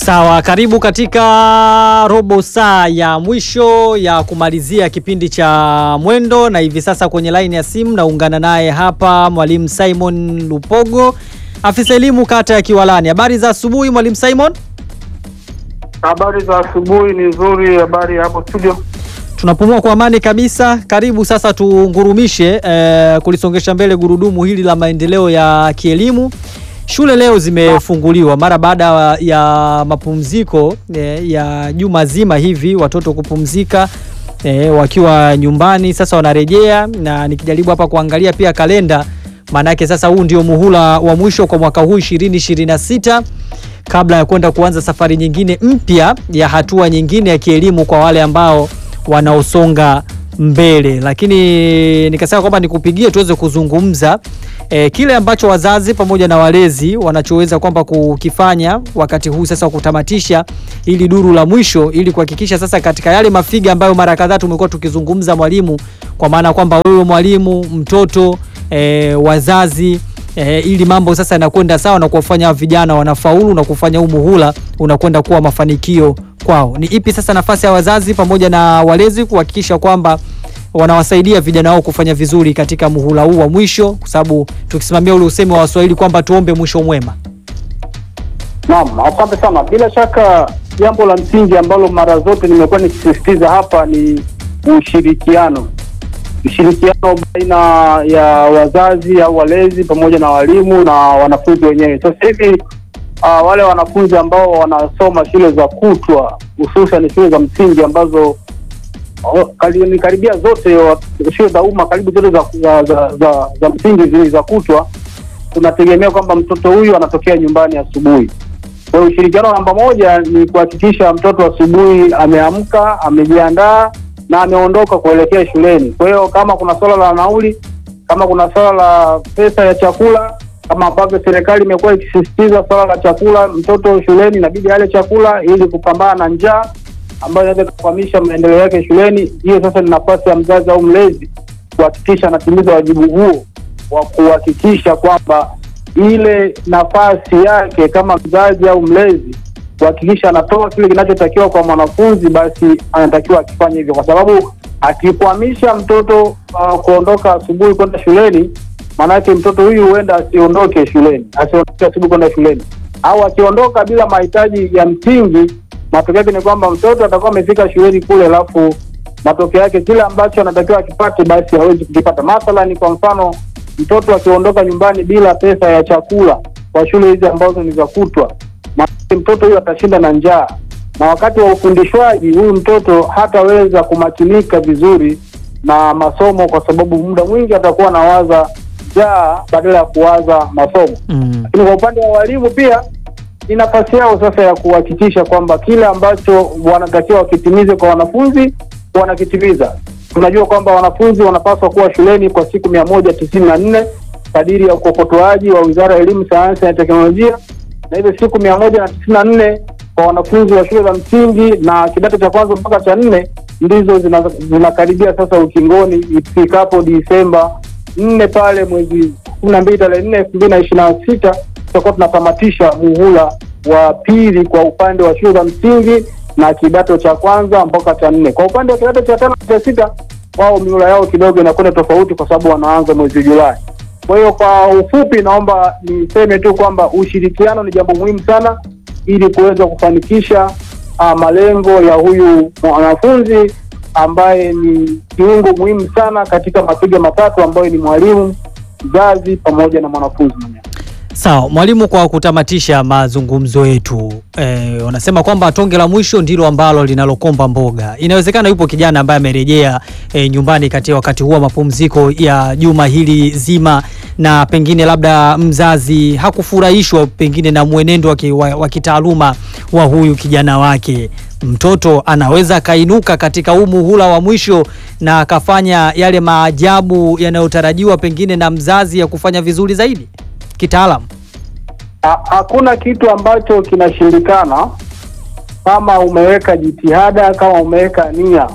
Sawa, karibu katika robo saa ya mwisho ya kumalizia kipindi cha Mwendo, na hivi sasa kwenye laini ya simu naungana naye hapa Mwalimu Simon Lupogo, afisa elimu kata ya Kiwalani. Habari za asubuhi Mwalimu Simon. Habari za asubuhi ni nzuri. Habari hapo studio? Tunapumua kwa amani kabisa. Karibu sasa tungurumishe eh, kulisongesha mbele gurudumu hili la maendeleo ya kielimu. Shule leo zimefunguliwa mara baada ya mapumziko eh, ya juma zima hivi, watoto kupumzika eh, wakiwa nyumbani. Sasa wanarejea, na nikijaribu hapa kuangalia pia kalenda, maana yake sasa huu ndio muhula wa mwisho kwa mwaka huu 2026 kabla ya kwenda kuanza safari nyingine mpya ya hatua nyingine ya kielimu kwa wale ambao wanaosonga mbele, lakini nikasema kwamba nikupigie tuweze kuzungumza e, kile ambacho wazazi pamoja na walezi wanachoweza kwamba kukifanya wakati huu sasa wa kutamatisha ili duru la mwisho, ili kuhakikisha sasa katika yale mafiga ambayo mara kadhaa tumekuwa tukizungumza mwalimu, kwa maana kwamba wewe mwalimu, mtoto e, wazazi E, ili mambo sasa yanakwenda sawa na kuwafanya vijana wanafaulu na kufanya huu muhula unakwenda kuwa mafanikio kwao. Ni ipi sasa nafasi ya wazazi pamoja na walezi kuhakikisha kwamba wanawasaidia vijana wao kufanya vizuri katika muhula huu wa mwisho, kwa sababu tukisimamia ule usemi wa Waswahili kwamba tuombe mwisho mwema. Naam, asante sana. Bila shaka jambo la msingi ambalo mara zote nimekuwa nikisisitiza hapa ni ushirikiano ushirikiano baina ya wazazi au walezi pamoja na walimu na wanafunzi wenyewe. Sasa hivi uh, wale wanafunzi ambao wanasoma shule za kutwa hususan shule za msingi ambazo oh, kali, ni karibia zote shule za umma karibu zote za, za, za, za, za msingi zile za kutwa, tunategemea kwamba mtoto huyu anatokea nyumbani asubuhi. Kwa hiyo ushirikiano namba moja ni kuhakikisha mtoto asubuhi ameamka, amejiandaa na ameondoka kuelekea shuleni. Kwa hiyo kama kuna swala la nauli, kama kuna swala la pesa ya chakula, kama ambavyo serikali imekuwa ikisisitiza swala la chakula, mtoto shuleni inabidi ale chakula ili kupambana na njaa ambayo inaweza kukwamisha maendeleo yake shuleni. Hiyo sasa ni nafasi ya mzazi au mlezi kuhakikisha anatimiza wajibu huo wa kuhakikisha kwamba ile nafasi yake kama mzazi au mlezi kuhakikisha anatoa kile kinachotakiwa kwa mwanafunzi, basi anatakiwa akifanya hivyo, kwa sababu akikwamisha mtoto uh, kuondoka asubuhi kwenda shuleni, maanake mtoto huyu huenda asiondoke shuleni, asiondoke asubuhi kwenda shuleni, au akiondoka bila mahitaji ya msingi, matokeo yake ni kwamba mtoto atakuwa amefika shuleni kule, alafu matokeo yake kile ambacho anatakiwa akipate, basi hawezi kukipata. Mathalani, kwa mfano, mtoto akiondoka nyumbani bila pesa ya chakula kwa shule hizi ambazo ni za kutwa mtoto huyu atashinda na njaa, na wakati wa ufundishwaji huyu mtoto hataweza kumakinika vizuri na masomo, kwa sababu muda mwingi atakuwa anawaza njaa badala ya kuwaza masomo. Mm. Lakini kwa upande wa walimu pia ni nafasi yao sasa ya kuhakikisha kwamba kile ambacho wanatakiwa wakitimize kwa wanafunzi wanakitimiza. Tunajua kwamba wanafunzi wanapaswa kuwa shuleni kwa siku mia moja tisini na nne kadiri ya ukokotoaji wa Wizara ya Elimu, Sayansi na Teknolojia na hizo siku mia moja na tisini na nne kwa wanafunzi wa shule za msingi na kidato cha kwanza mpaka cha nne ndizo zinakaribia zina sasa ukingoni. Ifikapo Disemba nne pale mwezi kumi na mbili tarehe nne elfu mbili na ishirini na sita tutakuwa tunatamatisha muhula wa pili kwa upande wa shule za msingi na kidato cha kwanza mpaka cha nne. Kwa upande wa kidato cha tano cha sita, wao mihula yao kidogo inakwenda tofauti kwa sababu wanaanza mwezi Julai. Kwa hiyo kwa ufupi, naomba niseme tu kwamba ushirikiano ni jambo muhimu sana ili kuweza kufanikisha uh, malengo ya huyu mwanafunzi ambaye ni kiungo muhimu sana katika mapiga matatu ambayo ni mwalimu, mzazi pamoja na mwanafunzi mwenyewe. Sawa mwalimu, kwa kutamatisha mazungumzo yetu e, wanasema kwamba tonge la mwisho ndilo ambalo linalokomba mboga. Inawezekana yupo kijana ambaye amerejea e, nyumbani kati wakati huo mapumziko ya juma hili zima, na pengine labda mzazi hakufurahishwa pengine na mwenendo wa, wa kitaaluma wa huyu kijana wake. Mtoto anaweza akainuka katika huu muhula wa mwisho na akafanya yale maajabu yanayotarajiwa pengine na mzazi ya kufanya vizuri zaidi kitaalamu. Hakuna kitu ambacho kinashindikana kama umeweka jitihada, kama umeweka nia.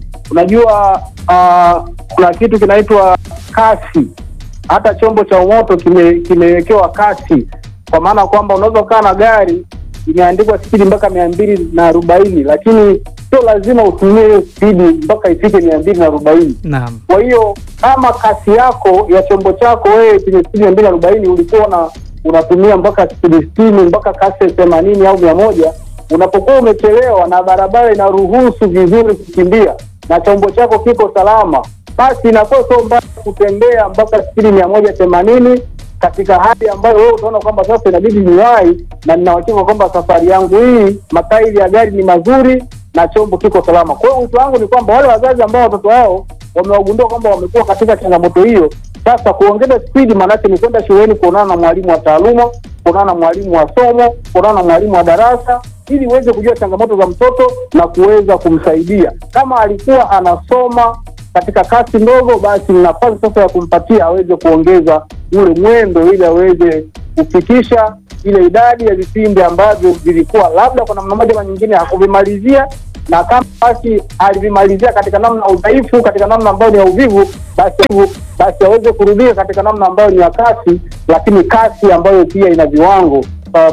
Unajua uh, kuna kitu kinaitwa kasi. Hata chombo cha moto kime- kimewekewa kasi, kwa maana kwamba unaweza ukaa na gari imeandikwa spidi mpaka mia mbili na arobaini lakini sio lazima utumie hiyo spidi mpaka ifike mia mbili na arobaini Naam. kwa hiyo kama kasi yako ya chombo chako wewe kwenye spidi mia mbili arobaini ulikuwa na unatumia mpaka spidi sitini mpaka kasi ya themanini au mia moja unapokuwa umechelewa na barabara inaruhusu vizuri kukimbia na chombo chako kiko salama, basi inakuwa sio mbaya kutembea mpaka spidi mia moja themanini katika hali ambayo wewe utaona kwamba sasa inabidi niwahi na nina uhakika kwamba safari yangu hii matairi ya gari ni mazuri na chombo kiko salama. Kwa hiyo wito wangu ni kwamba wale wazazi ambao watoto wao wamewagundua kwamba wamekuwa katika changamoto hiyo, sasa kuongeza spidi, maanake ni kwenda shuleni kuonana na mwalimu wa taaluma, kuonana na mwalimu wa somo, kuonana na mwalimu wa darasa, ili uweze kujua changamoto za mtoto na kuweza kumsaidia. Kama alikuwa anasoma katika kasi ndogo, basi ni nafasi sasa ya kumpatia aweze kuongeza ule mwendo, ili aweze kufikisha ile idadi ya vipindi ambavyo vilikuwa labda kwa namna moja ama nyingine hakuvimalizia na kama basi alivimalizia katika namna ya udhaifu, katika namna ambayo ni ya uvivu, basi basi aweze kurudia katika namna ambayo ni ya kasi, lakini kasi ambayo pia ina viwango